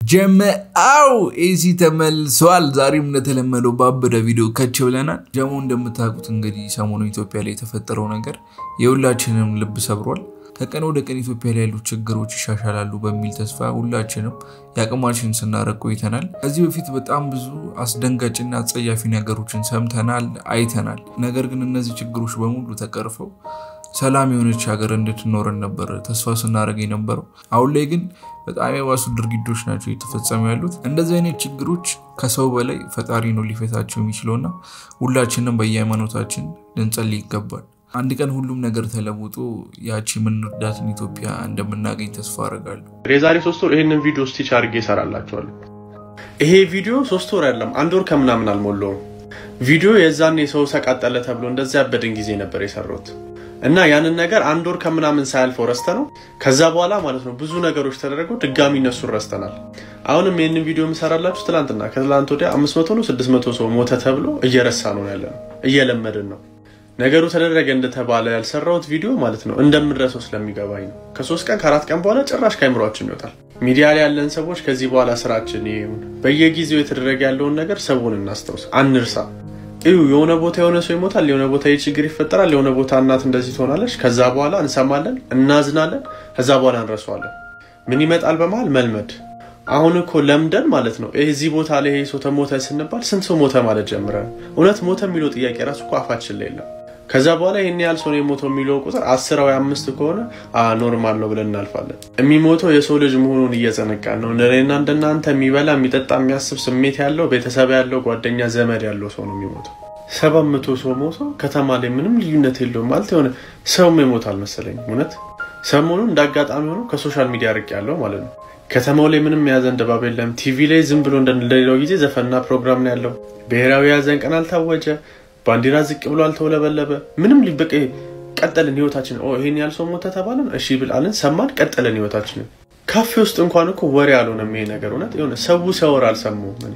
ጀመአው ኤሲ ተመልሷል። ዛሬም እንደተለመደው ባበደ ቪዲዮ ከች ብለናል። ጀሞ እንደምታውቁት እንግዲህ ሰሞኑ ኢትዮጵያ ላይ የተፈጠረው ነገር የሁላችንም ልብ ሰብሯል። ከቀን ወደ ቀን ኢትዮጵያ ላይ ያሉ ችግሮች ይሻሻላሉ በሚል ተስፋ ሁላችንም የአቅማችን ስናረግ ቆይተናል። ከዚህ በፊት በጣም ብዙ አስደንጋጭና አጸያፊ ነገሮችን ሰምተናል፣ አይተናል። ነገር ግን እነዚህ ችግሮች በሙሉ ተቀርፈው ሰላም የሆነች ሀገር እንድትኖረን ነበር ተስፋ ስናደርግ የነበረው። አሁን ላይ ግን በጣም የባሱ ድርጊቶች ናቸው እየተፈጸሙ ያሉት። እንደዚህ አይነት ችግሮች ከሰው በላይ ፈጣሪ ነው ሊፈታቸው የሚችለውና ሁላችንም በየሃይማኖታችን ልንጸልይ ይገባል። አንድ ቀን ሁሉም ነገር ተለውጦ ያቺ የምንወዳትን ኢትዮጵያ እንደምናገኝ ተስፋ አደርጋለሁ። የዛሬ ሶስት ወር ይህንን ቪዲዮ ስቲች አድርጌ ይሰራላችኋል። ይሄ ቪዲዮ ሶስት ወር ያለም አንድ ወር ከምናምን አልሞላውም። ቪዲዮ የዛኔ ሰው ተቃጠለ ተብሎ እንደዚያ ያበድን ጊዜ ነበር የሰራሁት እና ያንን ነገር አንድ ወር ከምናምን ሳያልፈው ረስተ ነው። ከዛ በኋላ ማለት ነው ብዙ ነገሮች ተደረገው ድጋሚ እነሱን ረስተናል። አሁንም ይህንን ቪዲዮ የምሰራላችሁ ትላንትና ከትላንት ወዲያ 500 ነው 600 ሰው ሞተ ተብሎ እየረሳ ነው ያለ ነው እየለመድን ነው ነገሩ ተደረገ እንደተባለ ያልሰራሁት ቪዲዮ ማለት ነው እንደምንረሰው ስለሚገባኝ ነው። ከሶስት ቀን ከአራት ቀን በኋላ ጭራሽ ከአይምሯችን ይወጣል። ሚዲያ ላይ ያለን ሰዎች ከዚህ በኋላ ስራችን ይሁን በየጊዜው የተደረገ ያለውን ነገር ሰውን እናስታውስ፣ አንርሳ። እዩ የሆነ ቦታ የሆነ ሰው ይሞታል፣ የሆነ ቦታ ይህ ችግር ይፈጠራል፣ የሆነ ቦታ እናት እንደዚህ ትሆናለች። ከዛ በኋላ እንሰማለን፣ እናዝናለን፣ ከዛ በኋላ እንረሳዋለን። ምን ይመጣል በመሀል መልመድ። አሁን እኮ ለምደን ማለት ነው እዚህ ቦታ ላይ ይሄ ሰው ተሞተ ስንባል ስንት ሰው ሞተ ማለት ጀምረ። እውነት ሞተ የሚለው ጥያቄ ራሱ እኮ አፋችን ላይ የለም። ከዛ በኋላ ይህን ያህል ሰው ነው የሞተው የሚለው ቁጥር አስር ወይ አምስት ከሆነ ኖርማል ነው ብለን እናልፋለን። የሚሞተው የሰው ልጅ መሆኑን እየዘነጋን ነው። እንደኔና እንደናንተ የሚበላ የሚጠጣ የሚያስብ ስሜት ያለው ቤተሰብ ያለው ጓደኛ ዘመድ ያለው ሰው ነው የሚሞተው። ሰባት መቶ ሰው ሞቶ ከተማ ላይ ምንም ልዩነት የለውም ማለት የሆነ ሰውም ይሞታል መሰለኝ። እውነት ሰሞኑን እንደ አጋጣሚ ሆኖ ከሶሻል ሚዲያ ርቅ ያለው ማለት ነው ከተማው ላይ ምንም የያዘን ድባብ የለም። ቲቪ ላይ ዝም ብሎ እንደሌላው ጊዜ ዘፈንና ፕሮግራም ነው ያለው። ብሔራዊ የያዘን ቀን አልታወጀ ባንዲራ ዝቅ ብሎ አልተውለበለበ ምንም ሊበቅ ቀጠልን ህይወታችን። ይሄን ያህል ሰው ሞተ ተባለን፣ እሺ ብላለን፣ ሰማን፣ ቀጠልን ህይወታችንን። ካፌ ውስጥ እንኳን እኮ ወሬ አልሆነም ይሄ ነገር እውነት የሆነ ሰው ሲያወራ አልሰማሁም።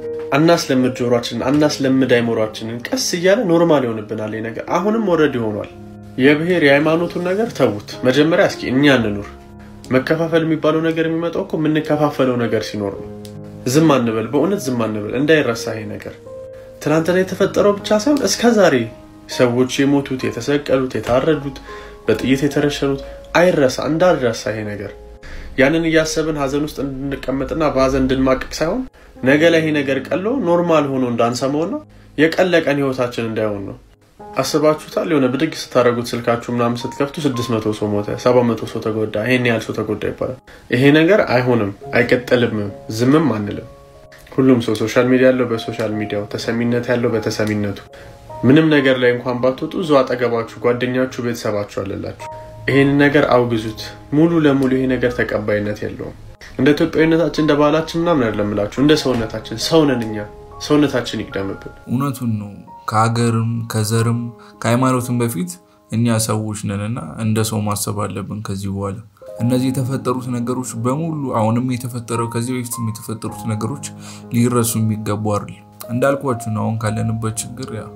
አናስለምድ ጆሯችንን፣ አናስለምድ አይምሯችንን። ቀስ እያለ ኖርማል ይሆንብናል ይሄ ነገር። አሁንም ወረድ ይሆኗል። የብሔር የሃይማኖቱን ነገር ተዉት። መጀመሪያ እስኪ እኛ እንኑር። መከፋፈል የሚባለው ነገር የሚመጣው እኮ የምንከፋፈለው ነገር ሲኖር ነው። ዝም አንበል፣ በእውነት ዝም አንበል፣ እንዳይረሳ ይሄ ነገር ትናንትና የተፈጠረው ብቻ ሳይሆን እስከ ዛሬ ሰዎች የሞቱት፣ የተሰቀሉት፣ የታረዱት፣ በጥይት የተረሸኑት አይረሳ፣ እንዳልረሳ ይሄ ነገር። ያንን እያሰብን ሀዘን ውስጥ እንድንቀመጥና በሀዘን እንድንማቅቅ ሳይሆን ነገ ላይ ይሄ ነገር ቀሎ ኖርማል ሆኖ እንዳንሰማውና የቀለቀን ህይወታችን እንዳይሆን ነው። አስባችሁታል? የሆነ ብድግ ስታደረጉት ስልካችሁ ምናምን ስትከፍቱ ስድስት መቶ ሰው ሞተ፣ ሰባት መቶ ሰው ተጎዳ፣ ይሄን ያህል ሰው ተጎዳ ይባላል። ይሄ ነገር አይሆንም፣ አይቀጥልምም፣ ዝምም አንልም። ሁሉም ሰው ሶሻል ሚዲያ ያለው በሶሻል ሚዲያው፣ ተሰሚነት ያለው በተሰሚነቱ። ምንም ነገር ላይ እንኳን ባትወጡ እዛው አጠገባችሁ ጓደኛችሁ፣ ቤተሰባችሁ አለላችሁ። ይህን ነገር አውግዙት። ሙሉ ለሙሉ ይሄ ነገር ተቀባይነት የለውም። እንደ ኢትዮጵያዊነታችን እንደ ባህላችን ምናምን አይደለምላችሁ፣ እንደ ሰውነታችን ሰውነን እኛ ሰውነታችን ይቅደምብን። እውነቱን ነው። ከሀገርም ከዘርም ከሃይማኖትም በፊት እኛ ሰዎች ነንና እንደ ሰው ማሰብ አለብን ከዚህ በኋላ እነዚህ የተፈጠሩት ነገሮች በሙሉ አሁንም የተፈጠረው ከዚህ በፊትም የተፈጠሩት ነገሮች ሊረሱ የሚገቡ አይደል። እንዳልኳችሁ ነው። አሁን ካለንበት ችግር ያ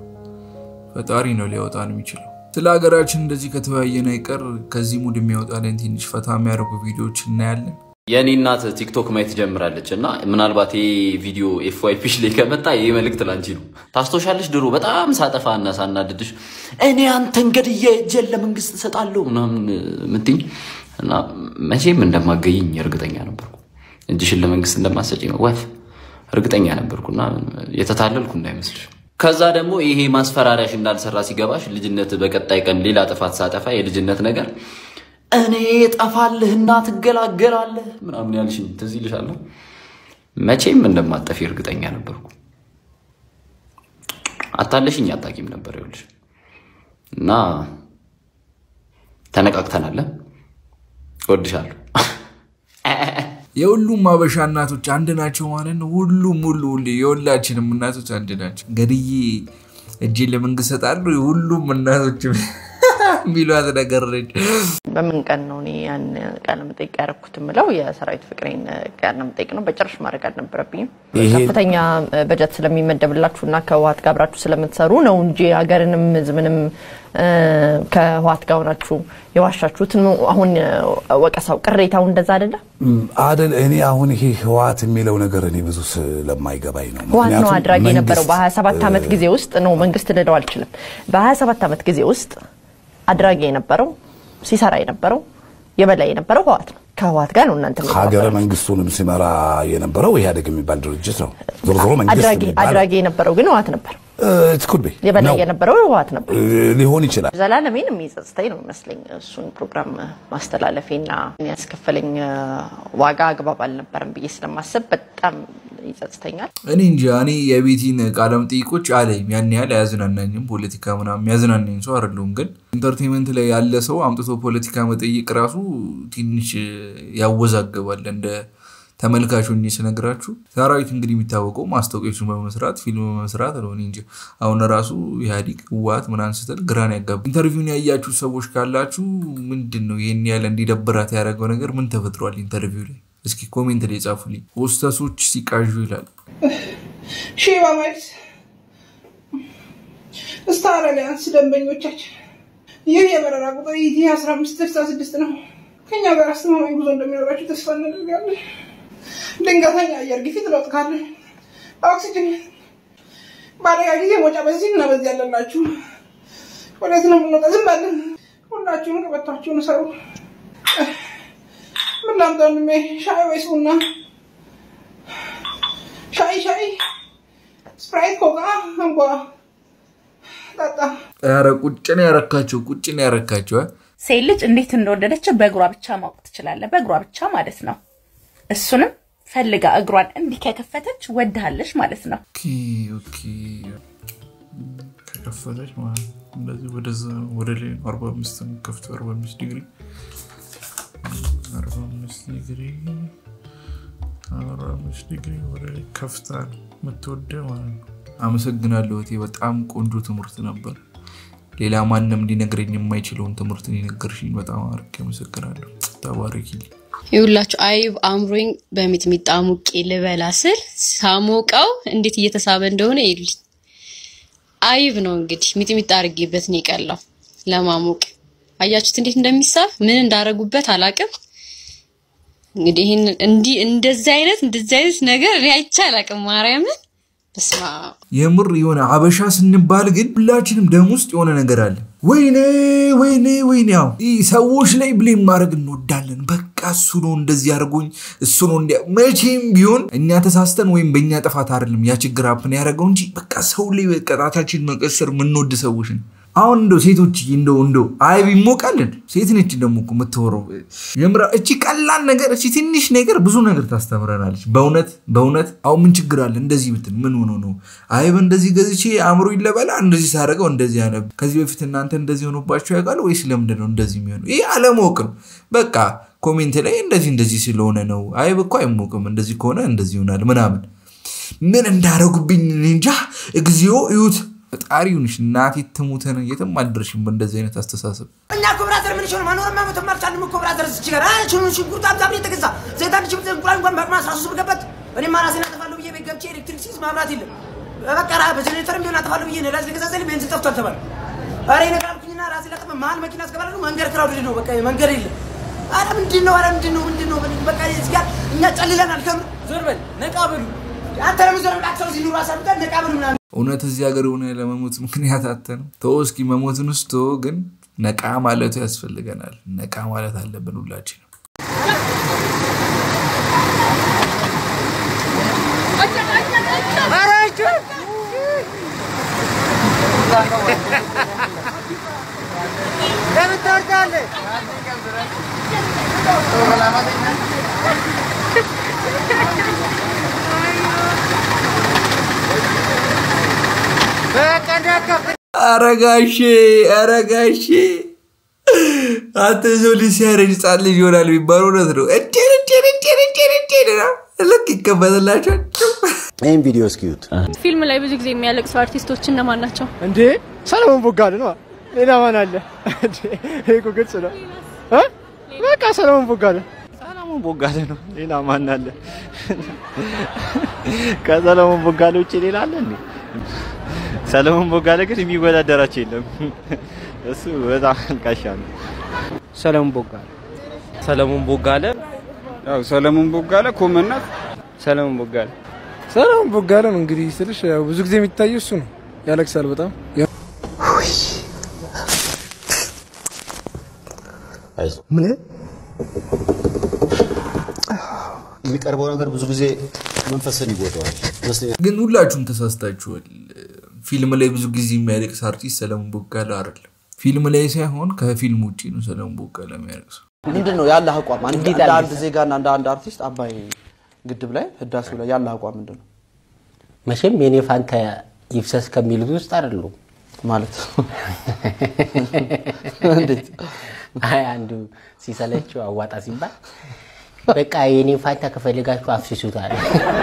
ፈጣሪ ነው ሊያወጣን የሚችለው። ስለ ሀገራችን እንደዚህ ከተወያየን አይቀር ከዚህ ሙድ የሚያወጣልን ትንሽ ፈታ የሚያደርጉ ቪዲዮዎች እናያለን። የእኔ እናት ቲክቶክ ማየት ጀምራለች እና ምናልባት ይህ ቪዲዮ ኤፍዋይፒሽ ላይ ከመጣ ይህ መልእክት ላንቺ ነው። ታስታውሻለሽ? ድሮ በጣም ሳጠፋ እና ሳናድድሽ እኔ አንተን ገድዬ እጄን ለመንግስት እሰጣለሁ ምናምን ምትኝ እና መቼም እንደማገኝኝ እርግጠኛ ነበርኩ። እጅሽን ለመንግስት እንደማሰጪ ነው ወፍ እርግጠኛ ነበርኩና የተታለልኩ እንዳይመስልሽ። ከዛ ደግሞ ይሄ ማስፈራሪያሽ እንዳልሰራ ሲገባሽ ልጅነት በቀጣይ ቀን ሌላ ጥፋት ሳጠፋ የልጅነት ነገር እኔ ጠፋልህና ትገላገላለህ ምናምን ያልሽኝ ትዝ ይልሻል። መቼም እንደማጠፊ እርግጠኛ ነበርኩ። አታለሽኝ አታቂም ነበር ይኸውልሽ። እና ተነቃቅተናል። እወድሻለሁ። የሁሉም አበሻ እናቶች አንድ ናቸው ማለት ነው። ሁሉም ሁሉ ሁሉ የሁላችንም እናቶች አንድ ናቸው። ገድዬ እጄን ለመንግስት እሰጣለሁ። የሁሉም እናቶች የሚሏት ነገር ነች። በምን ቀን ነው እኔ ያን ቃለ መጠይቅ ያደረኩት የምለው የሰራዊት ፍቅሬን ቃለ መጠይቅ ነው። በጭራሽ ማድረግ አልነበረብኝም። ከፍተኛ በጀት ስለሚመደብላችሁ እና ከህወሓት ጋር አብራችሁ ስለምትሰሩ ነው እንጂ ሀገርንም ህዝብንም እ፣ ከህወሓት ጋር ሆናችሁ የዋሻችሁት ነው። አሁን ወቀሳው ቅሬታው እንደዛ አይደለም። አደል እኔ አሁን ይሄ ህወሓት የሚለው ነገር እኔ ብዙ ስለማይገባኝ ነው። ህወሓት ነው ምክንያቱም አድራጊ የነበረው መንግስት፣ በ27 ዓመት ጊዜ ውስጥ ነው መንግስት ልለው አልችልም። በ27 ዓመት ጊዜ ውስጥ አድራጊ የነበረው ሲሰራ የነበረው የበላይ የነበረው ህወሓት ነው። ከህወሓት ጋር ነው እናንተ ሀገረ የምትባበሩት። መንግስቱንም ሲመራ የነበረው ኢህአዴግ የሚባል ድርጅት ነው። ዞሮ ዞሮ መንግስት አድራጊ የሚባል አድራጊ የነበረው ግን ህወሓት ነበር። ኩድ የበላይ ነው የነበረው ህወሓት ነበር። ሊሆን ይችላል። ዘላለሜን የሚጸጽተኝ ነው ይመስለኝ እሱን ፕሮግራም ማስተላለፌና ያስከፈለኝ ዋጋ አግባብ አልነበረም ብዬ ስለማሰብ በጣም ይጸጽተኛል። እኔ እንጃ እኔ የቤቲን ቃለ መጠይቆች አለኝ ያን ያህል አያዝናናኝም። ፖለቲካ ምናምን የሚያዝናናኝ ሰው አይደለሁም። ግን ኢንተርቴንመንት ላይ ያለ ሰው አምጥቶ ፖለቲካ መጠየቅ ራሱ ትንሽ ያወዛግባል። እንደ ተመልካቹ እ ስነግራችሁ ሰራዊት እንግዲህ የሚታወቀው ማስታወቂያዎችን በመስራት ፊልም በመስራት ነው። እኔ እንጃ አሁን ራሱ ኢህአዲግ ህወሓት ምናምን ስትል ግራን ያጋባ። ኢንተርቪውን ያያችሁ ሰዎች ካላችሁ ምንድን ነው ይህን ያለ እንዲደብራት ያደረገው ነገር ምን ተፈጥሯል ኢንተርቪው ላይ? እስኪ ኮሜንት ላይ ጻፉልኝ። ሆስተሶች ሲቃዡ ይላል። ሼባ ማይልስ ስታር አሊያንስ ደንበኞቻችን ይህ የበረራ ቁጥር ኢቲ 1566 ነው። ከኛ ጋር አስተማማኝ ጉዞ እንደሚኖራችሁ ተስፋ እናደርጋለን። ድንገተኛ አየር ግፊት ለውጥ ካለ ኦክሲጅን በአደጋ ጊዜ ወጫ በዚህ እና በዚህ ያለላችሁ ወዴት ነው የምንወጣ? ዝም በልን። ሁላችሁም ቀበቷችሁን ሰሩ። ምን ላምጣ ወንድሜ? ሻይ ወይስ ቡና? ሻይ ሻይ፣ ስፕራይት፣ ኮካ፣ እንቧ ጠጣ። ኧረ ቁጭ ነው ያረካቸው፣ ቁጭ ነው ያረካቸው። እ? ሴት ልጅ እንዴት እንደወደደችው በእግሯ ብቻ ማወቅ ትችላለህ። በእግሯ ብቻ ማለት ነው። እሱንም ፈልጋ እግሯን እንዲህ ከከፈተች ወድሃለች ማለት ነው። ኦኬ ኦኬ። ከከፈተች ማለት ነው። እንደዚህ ወደዛ ወደ ላይ ነው። አርባ አምስት ነው ከፍተው አርባ አምስት ዲግሪ አርባ አምስት ዲግሪ አርባ አምስት ዲግሪ ወደ ላይ ከፍታ ነው የምትወደ ማለት ነው። አመሰግናለሁ እህቴ፣ በጣም ቆንጆ ትምህርት ነበር። ሌላ ማንም ሊነግረኝ የማይችለውን ትምህርት የነገርሽኝ በጣም አድርጌ አመሰግናለሁ። ተባረኪልኝ። ይውላችሁ አይብ አምሮኝ በሚጥሚጣ ሙቄ ልበላ ስል ሳሞቀው እንዴት እየተሳበ እንደሆነ ይሉኝ። አይብ ነው እንግዲህ ሚጥሚጣ አድርጌበት ነው የቀላው ለማሞቅ። አያችሁት እንዴት እንደሚሳብ ምን እንዳረጉበት አላቅም። እንግዲህ ይህን እንዲህ እንደዚህ አይነት እንደዚህ አይነት ነገር እኔ አይቼ አላቅም። ማርያምን በስመ አብ የምር የሆነ አበሻ ስንባል ግን ሁላችንም ደም ውስጥ የሆነ ነገር አለ። ወይኔ ወይኔ ወይኔ፣ ያው ይህ ሰዎች ላይ ብሌም ማድረግ እንወዳለን። በቃ እሱ ነው እንደዚህ አድርጎኝ፣ እሱ ነው እንዲያ። መቼም ቢሆን እኛ ተሳስተን ወይም በእኛ ጥፋት አይደለም ያ ችግር አፕን ያደረገው እንጂ በቃ ሰው ላይ በቀጣታችን መቀሰር የምንወድ ሰዎች ነው። አሁን እንደው ሴቶች እንደው እንደው አይብ ይሞቃልን? ሴት ነች ደግሞ እኮ የምትወረው የምራ እቺ ቀላል ነገር እቺ ትንሽ ነገር ብዙ ነገር ታስተምረናለች። በእውነት በእውነት አሁን ምን ችግር አለ እንደዚህ ብትል ምን ሆኖ ነው? አይብ እንደዚህ ገዝቼ አእምሮ ይለበላ እንደዚህ ሳደርገው እንደዚህ ያነብ። ከዚህ በፊት እናንተ እንደዚህ ሆኖባቸው ያውቃል ወይስ ለምንድን ነው እንደዚህ የሚሆነው? ይህ አለማወቅ ነው። በቃ ኮሜንት ላይ እንደዚህ እንደዚህ ስለሆነ ነው። አይብ እኮ አይሞቅም፣ እንደዚህ ከሆነ እንደዚህ ይሆናል ምናምን። ምን እንዳረጉብኝ እኔ እንጃ። እግዚኦ እዩት። ፈጣሪ ይሁንሽ እናቴ ትሙተን የትም አልደርሽም በእንደዚህ አይነት አስተሳሰብ። እኛ እኮ ብራዘር ምን ይችላል ማኖር ማሞት ማርቻልም እኮ ብራዘር እዚህ ጋር አይ ሽኑ ሽንኩርት አብዛ ብር የተገዛ ዘይት አንድ ሽንኩርት እንቁላል እንኳን በቅማ 13 ብር ገባት። እኔማ ራሴን አጠፋለሁ ብዬ ቤት ገብቼ ኤሌክትሪክ ሲዝ ማብራት የለም በቃ ራ በጀኔሬተርም ቢሆን አጠፋለሁ ብዬ ነዳጅ ልገዛ ዘል ቤንዚን ጠፍቷል ተባለ። ኧረ ነገር አልኩኝና ራሴ ላጠፋ መሀል መኪና አስገባለሁ። መንገድ ክራውድድ ነው በቃ መንገድ የለም። ኧረ ምንድን ነው ኧረ ምንድን ነው ምንድን ነው በቃ እዚህ ጋር እኛ ጨልለናል። ከምር ዞር በል ነቃ በሉ አንተ ለምን ዞር ብለህ አክሰው ሲኑሩ አሳብቀን ነቃ በሉ ምናምን እውነት እዚህ ሀገር የሆነ ለመሞት ምክንያት አተ ነው ተወው እስኪ መሞትን ውስጥ ተወው፣ ግን ነቃ ማለቱ ያስፈልገናል። ነቃ ማለት አለብን ሁላችንም። አረጋሼ አረጋሼ አንተ ሰው ልጅ ሲያረጅ ህጻን ልጅ ይሆናል የሚባለው እውነት ነው። እጄን እጄን እጄን እጄን እጄን ነው ልክ ይከፈትላቸዋል። ይህን ቪዲዮ እስኪዩት። ፊልም ላይ ብዙ ጊዜ የሚያለቅሱ አርቲስቶች እነማን ናቸው? እንዴ ሰለሞን ቦጋለ ነው። ሌላ ማን አለ? ይሄ እኮ ግልጽ ነው እ በቃ ሰለሞን ቦጋለ ሰለሞን ቦጋለ ነው። ሌላ ማን አለ? ከሰለሞን ቦጋለ ውጭ ሌላ አለ እንዴ? ሰለሞን ቦጋለ ግን የሚወዳደራቸው የለም። እሱ በጣም አልቃሻ ነው። ሰለሞን ቦጋለ ሰለሞን ቦጋለ ያው ሰለሞን ቦጋለ ኮመናት ሰለሞን ቦጋለ ሰለሞን ቦጋለ ነው እንግዲህ ስልሽ ያው ብዙ ጊዜ የሚታየው እሱ ነው። ያለቅሳል በጣም ምን የሚቀርበው ነገር ብዙ ጊዜ መንፈስን ይጎዳዋል ይመስለኛል። ግን ሁላችሁም ተሳስታችኋል። ፊልም ላይ ብዙ ጊዜ የሚያለቅስ አርቲስት ሰለሞን ቦጋለ አይደለም። ፊልም ላይ ሳይሆን ከፊልም ውጭ ነው ሰለሞን ቦጋለ የሚያለቅሰው። ምንድን ነው ያለህ አቋም? አንድ እንደ አንድ ዜጋና እንደ አንድ አርቲስት አባይ ግድብ ላይ ህዳሴው ላይ ያለህ አቋም ምንድን ነው? መቼም የኔ ፋንታ ይፍሰስ ከሚሉት ውስጥ አይደሉም። ማለት እንዴት? አይ አንዱ ሲሰለችው አዋጣ ሲባል በቃ የኔ ፋንታ ከፈልጋችሁ አፍስሱታል።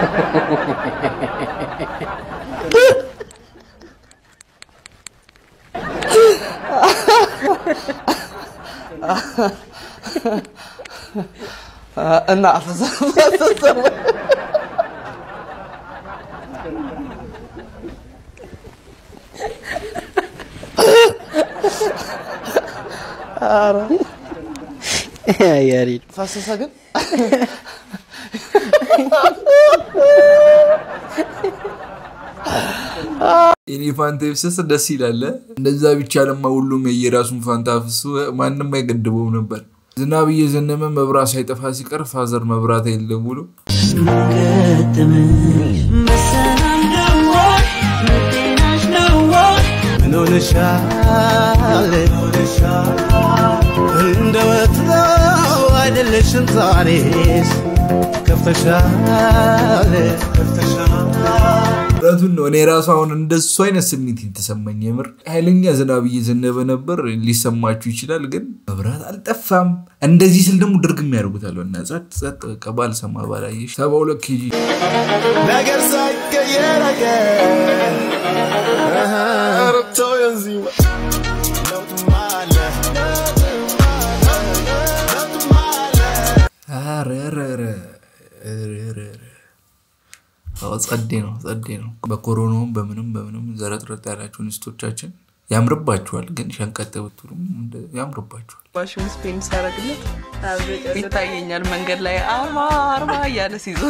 እና አፈሰሰ ያሬድ ፈሰሰ ግን የኔ ፋንታ ይፍሰስ ደስ ይላል። እንደዛ ብቻ ለማ ሁሉም የየራሱን ፋንታ አፍሱ ማንም አይገድበው ነበር። ዝናብ እየዘነበ መብራት ሳይጠፋ ሲቀር ፋዘር መብራት የለም ብሎ ምን ሆነሻል? እንደ ወትሮው አይደለሽም ዛሬስ ከፍተሻል እውነቱን ነው። እኔ ራሱ አሁን እንደሱ አይነት ስሜት የተሰማኝ የምር ኃይለኛ ዝናብ እየዘነበ ነበር። ሊሰማችሁ ይችላል፣ ግን መብራት አልጠፋም። እንደዚህ ስል ደግሞ ድርግም ያደርጉታል እና ጸጥ ጸጥ በቃ ባልሰማ ባላየሽ ሰባ ሁለት ኬጂ ነገር ሳይቀየር አይቀር ረብተው የንዚማ ለውጥማ አለ ኧረ ኧረ ኧረ ኧረ ኧረ ኧረ። አዎ ጸዴ ነው ጸዴ ነው። በኮሮናውም በምንም በምንም ዘረጥረጥ ያላችሁ እንስቶቻችን ያምርባችኋል፣ ግን ሸንቀጥ ብትሉም እንደ- ያምርባችኋል። ዋሽንግ ስፔን ሲያደርግለት ይታየኛል መንገድ ላይ አርማ አርማ እያለ ሲዞር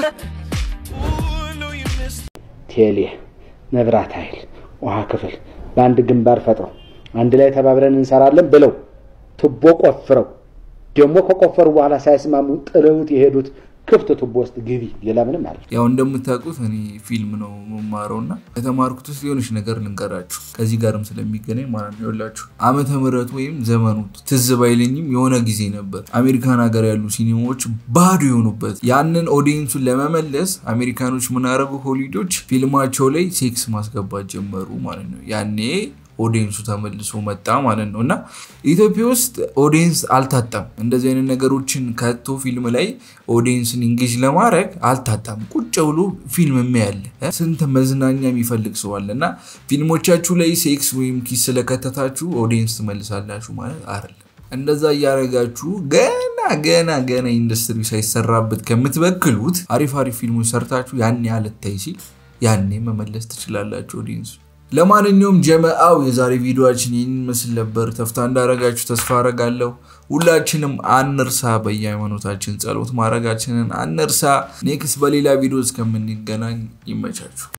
ቴሌ፣ መብራት ኃይል፣ ውሃ ክፍል በአንድ ግንባር ፈጥረው አንድ ላይ ተባብረን እንሰራለን ብለው ቱቦ ቆፍረው ደግሞ ከቆፈሩ በኋላ ሳይስማሙ ጥለውት የሄዱት ክፍት ቱቦ ውስጥ ግቢ። ሌላ ምንም አለ ያው እንደምታውቁት እኔ ፊልም ነው መማረው እና ከተማርኩት ውስጥ የሆነች ነገር ልንገራችሁ ከዚህ ጋርም ስለሚገናኝ ማለት ነው። ይኸውላችሁ ዓመተ ምሕረቱ ወይም ዘመኑ ትዝ ባይለኝም የሆነ ጊዜ ነበር አሜሪካን ሀገር ያሉ ሲኒማዎች ባዶ የሆኑበት። ያንን ኦዲየንሱን ለመመለስ አሜሪካኖች ምን አደረጉ? ሆሊዶች ፊልማቸው ላይ ሴክስ ማስገባት ጀመሩ ማለት ነው። ያኔ ኦዲየንሱ ተመልሶ መጣ ማለት ነው እና ኢትዮጵያ ውስጥ ኦዲየንስ አልታጣም። እንደዚህ አይነት ነገሮችን ከቶ ፊልም ላይ ኦዲየንስን ኢንጌጅ ለማድረግ አልታጣም። ቁጭ ብሎ ፊልም የሚያለ ስንት መዝናኛ የሚፈልግ ሰው አለ እና ፊልሞቻችሁ ላይ ሴክስ ወይም ኪስ ስለከተታችሁ ኦዲየንስ ትመልሳላችሁ ማለት አይደለም። እንደዛ እያደረጋችሁ ገና ገና ገና ኢንዱስትሪ ሳይሰራበት ከምትበክሉት አሪፍ አሪፍ ፊልሞች ሰርታችሁ ያኔ አልታይ ሲል ያኔ መመለስ ትችላላችሁ ኦዲየንሱ። ለማንኛውም ጀመአው የዛሬ ቪዲዮችን ይህን ምስል ነበር። ተፍታ እንዳረጋችሁ ተስፋ አረጋለሁ። ሁላችንም አንርሳ፣ በየሃይማኖታችን ጸሎት ማድረጋችንን አንርሳ። ኔክስት በሌላ ቪዲዮ እስከምንገናኝ ይመቻችሁ።